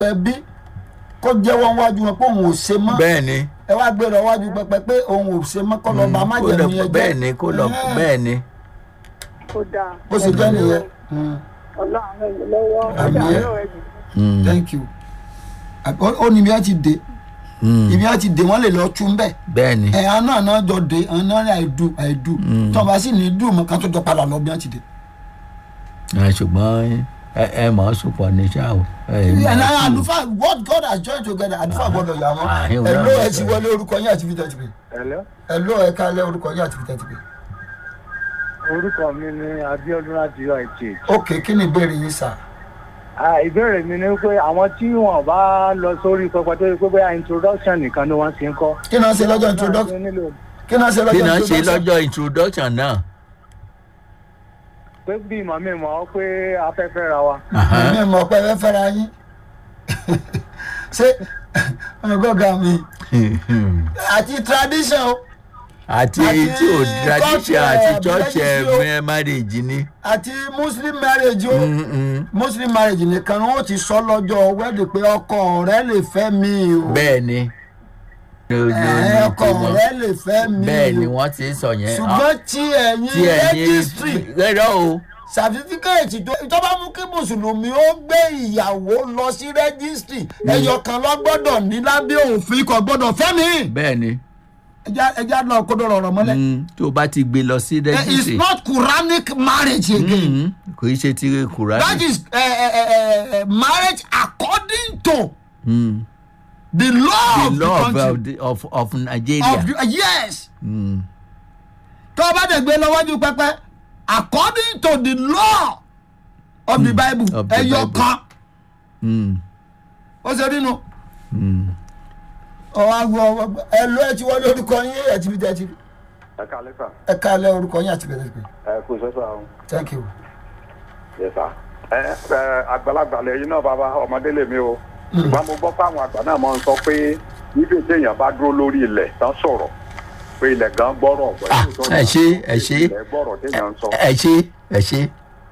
ẹbí kó jẹ́wọ́ wájú wọn pé òun ò ṣe mọ́ bẹ́ẹ̀ ni ẹ wá gbé lọ wájú pẹpẹ pé òun ò ṣe mọ́ kọ́ lọ bá má kó jẹ̀mú lọ yẹn jẹ́ bẹ́ẹ̀ ni kó lọ Ẹ̀hẹ́n. bẹ́ẹ̀ ni kó dáa. bó ṣe jẹ́ nìyẹn Mm, ọlọ́run ràn mí lọ́wọ́ Àmín. ọjà àárọ̀ ẹ̀yìn. Mm, thank you ó ó ní ibi á ti dé mm, ibi á ti dé wọ́n lè lọ tún bẹ́ẹ̀ bẹ́ẹ̀ ni ẹ̀ àná àná jọ dé àná ní àìdù àìdù tí wọ́n bá sì ní dùn mọ́ ká tó jọ padà lọ bí wọ́n ti dé. Ah, ṣùgbọ́n ẹ ẹ mọ̀ ọ́ sùpọ̀ ní ṣá o. ẹ mọ̀ ẹ̀ ọ́ náà sùn. àlùfáà what God has joined together àlùfáà gbọ́dọ̀ yà wọ́n Ah, yóò ẹ̀ náà ló ẹ̀ gbọ́dọ̀. ti wọlé orúkọ yín àti fìtẹ́ ti pè Hello. ẹ̀ ló ẹ̀ kálẹ̀ orúkọ yín àti fìtẹ́ ti pè. orúkọ mi ni abiodun láti uith. ok kí ni ìbéèrè yín sà. ìbéèrè mi ni pé àwọn tí wọn bá lọ sórí pẹpẹ tó yẹ pé bóyá introduction nìkan ni wọn ti ń kọ. kí náà ṣe lọ́jọ́ introduction nílò kí náà ṣe kí lọ́jọ́ náà ṣe introduction lọ́jọ́ introduction náà. pé bí ìmọ̀ mi mọ̀ ọ́ pé afẹ́fẹ́ ra wa. Aha. mi mọ̀ pé ẹ fẹ́ fẹ́ra yín ṣé ọgọ́gà mi àti tradition o àti Àti tí ò tradition culture, àti church religion. ẹ marriage ni. àti muslim marriage o Mm, mm. muslim marriage nìkan ni wọ́n ti sọ lọ́jọ́ wẹ́ẹ̀dì pé ọkọ rẹ lè fẹ́ mi o bẹ́ẹ̀ ni. ẹ̀, ọkọ rẹ lè fẹ́ mi bẹ́ẹ̀ ni o wọ́n ti ń sọ yẹn. ṣùgbọ́n tí ẹ̀yin tí ẹ̀yin registry rẹ́rọ́ o. sàfitíkẹ́ẹ̀tì tó tó bá mú kí mùsùlùmí ó gbé ìyàwó lọ sí rẹ́gísítì ẹyọ kan lọ gbọ́dọ̀ ní lábẹ́ òfin kò gbọ́dọ̀ fẹ́ mi. bẹ́ẹ̀ ni ẹja ẹja lọ kó dọ̀rọ̀ ọ̀rọ̀ mọ́lẹ̀. Mm, tó o bá ti gbé lọ sí Eh, it's registry. not quranic marriage again. Mm, kò í ṣe ti kùránì. that is uh, uh, uh, marriage according to Mm. the law the of law the of, country. of, of Nigeria. of the, uh, yes Mm. tó o bá dẹ̀ gbé lọ́wọ́jú pẹ́pẹ́ according to the law of the bible of the ẹyọ Bible. kan Mm. ó ṣe nínú. Mm. ọwọ́ àgọ́ ẹ lọ ẹ ti wọlé orúkọ yín ẹ ti fi tẹ́ ti ẹ káalẹ́ sà ẹ kálẹ̀ orúkọ yín àti bẹ̀rẹ̀ pé ẹ kú sọ́sọ́ àwọn thank you. yẹ sà ẹ ẹ àgbàlagbà lẹ́yìn náà bàbá ọmọdé lèmi o ṣùgbọ́n mo gbọ́ fáwọn àgbà náà máa ń sọ pé níbi téèyàn bá dúró lórí ilẹ̀ tán sọ̀rọ̀ pé ilẹ̀ gan gbọ́rọ̀ ọ̀gbọ́n Ah, ẹ ṣé, ẹ ṣé. ilẹ̀ gbọ́rọ̀ téèyàn ń sọ. ẹ ṣe ẹ ṣe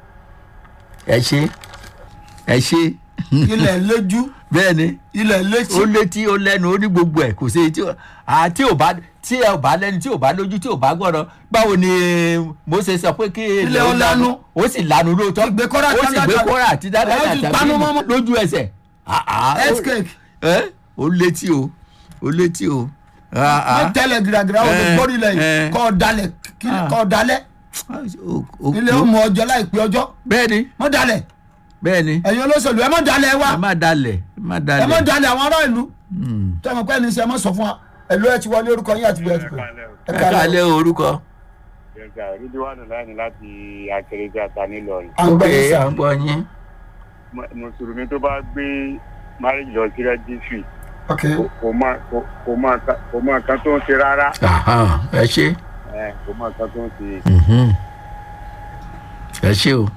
ẹ ṣe ẹ ṣe ilẹ̀ lójú bẹ́ẹ̀ ni ilẹ̀ létí ó létí ó lẹ́nu ó ní gbogbo ẹ̀ kò sí tí ó àti ò bá tí ẹ ò bá lẹ́nu tí ò bá lójú tí ò bá gbọ́dọ̀ báwo ni Mósè sọ pé kí Ilẹ̀ ó lanu. ó sì lanu lóòótọ́ Ìgbé Kórà ó sì gbé dáadáa. kóra àti dáadáa Ó sì àtàbí panu mọ́mọ́. lójú ẹsẹ̀ Ah, ah, ó- earthquake ẹ ó létí o ó létí o Ah, ah. ní tẹ́lẹ̀ gíragíra ó lè Eh, gbórí lẹ̀ yìí eh. kọ́ dalẹ̀ Ah. kọ́ dalẹ̀ Ó- ó- ilé ó mú ọjọ́ láìpẹ́ ọjọ́ bẹ́ẹ̀ ni mọ́ dalẹ̀ bẹ́ẹ̀ ni ẹ̀yin olóṣèlú ẹ mọ́ dalẹ̀ wa ẹ má dalẹ̀ ẹ má ẹ mọ́ dalẹ̀ dalẹ̀ àwọn ará ìlú Mm. tọ́mọ pẹ́ ní sẹ́ ẹ mọ́ sọ fún wa ẹ lọ ẹ ti wọlé orúkọ yín àti bẹ̀rẹ̀ pé ẹ kálẹ̀ orúkọ. Yorùbá rídíwánù láàánú láti akérèjà ta nílọrin. à ń gbọ́ yín ok sà à ń gbọ́ yín. mùsùlùmí tó bá gbé marriage lọ sí rẹ́gísírì ok kò má kò má kò má kan tó ń ṣe rárá Aha, ẹ ṣe ẹ, kò má kan tó ń ṣe. Mhm. ẹ ṣe o.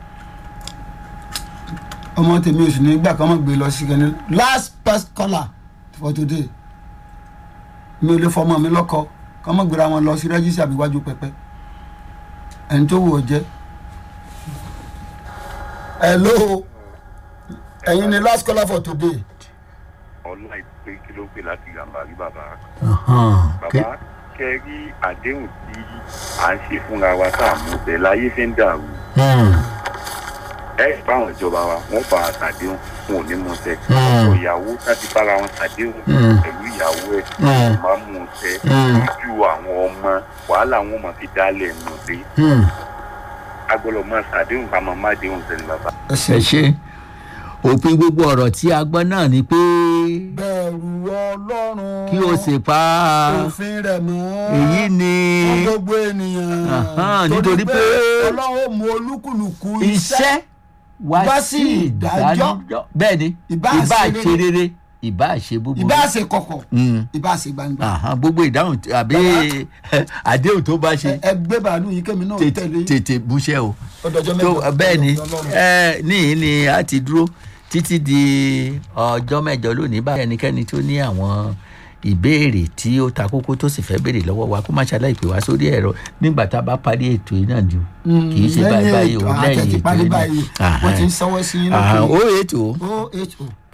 ọmọ tèmi oṣù ní gbà kan mọ̀ gbé lọ sí kẹ́ni last past caller for today mi ò lè fọmọ mi lọ́kọ kọ́ mọ̀ gbéra wọn lọ sí rẹ́jísì àbíwájú pẹpẹ ẹni tó wù ọ jẹ́ hello ẹ̀yin ni last caller for today ọlá ìpè kí ló pè láti gàmbá rí bàbá Ahan, ké- bàbá kẹ rí àdéhùn tí à ń ṣe fúnra wa tá à mú bẹ láyé fi ń dàrú Hmm, ẹ báwọn ìjọba wa wọn bá a ṣàdéhùn wọn ò ní mú ṣẹ Mm. ọkọ ìyàwó láti bára wọn ṣàdéhùn Mm. pẹ̀lú ìyàwó ẹ Mm. kò má mú ṣẹ Mm. lójú àwọn ọmọ wàhálà wọn mọ fi dálẹ̀ nù dé hmm, agbọ́dọ̀ máa ṣàdéhùn ká máa má déhùn sẹ́ni bàbá. ẹ ṣe ẹ ṣe òpin gbogbo ọ̀rọ̀ tí a gbọ́ náà ni pé bẹ̀rù ọlọ́run kí o sì pa òfin rẹ̀ mọ́ èyí ni fún gbogbo ènìyàn Ahan, nítorí pé ọlọ́run ó mú olúkúlùkù iṣẹ́ wá wá sí sí ìdájọ́. ìdájọ́ bẹ́ẹ̀ ni Ìbá ìbá ṣe ṣe rere ìbá ṣe búburú. ìbá ṣe kọ̀kọ̀ Hmm. ìbá ṣe gbangba Ahan, gbogbo ìdáhùn tí- àbí àdéhùn tó bá ṣe Ẹ- ẹ gbé bàálù yìí kémi náà tètè tẹ̀lé tètè búṣẹ́ o ọdọọjọ́ tó mẹ́jọ bẹ́ẹ̀ ni Ọlọ́run. ẹ níyìn ni a ti dúró títí di ọjọ́ mẹ́jọ lónìí báyìí ẹnikẹ́ni tó ní àwọn ìbéèrè tí ó ta kókó tó sì fẹ́ béèrè lọ́wọ́ wa kó má ṣàlàyé pè wá sórí ẹ̀rọ nígbà tá a bá parí ètò yìí náà ju kì í ṣe báyìí báyìí o lẹ́yìn ètò parí yìí báyìí náà wọ́n ti ń sanwó sí yín Ahan, lókè ó ètò o h o